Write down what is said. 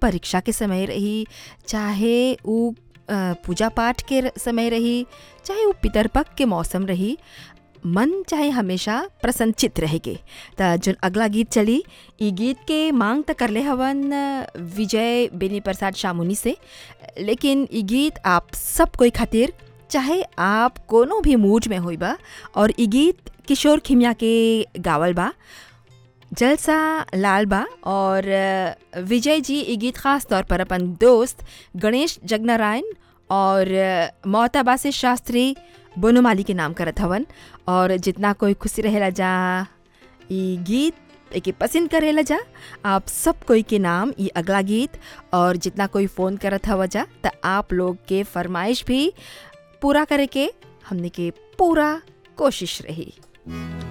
परीक्षा के समय रही चाहे उ अ, पूजा पाठ के र- समय रही चाहे उ पितरपक के मौसम रही मन चाहे हमेशा प्रसन्नचित रहेगे त जोन अगला गीत चली ई गीत के मांग त करले हवन अ, विजय बेनी प्रसाद शामुनी से लेकिन ई गीत आप सब कोई खातिर चाहे आप कोनो भी मूड में होई बा और ई गीत किशोर खिमिया के गावल बा जलसा लाल बा और अ, विजय जी ई गीत खास तौर पर अपन दोस्त गणेश जगनारायण और अ, मोहताबा से शास्त्री बोनोमाली के नाम करत हवन और जितना कोई खुशी रहेला जा ई गीत एके पसंद करेला जा आप सब कोई के नाम ई अगला गीत और जितना कोई फ़ोन करत हवा जा त आप लोग के फरमाइश भी पूरा करे के हमने के पूरा कोशिश रही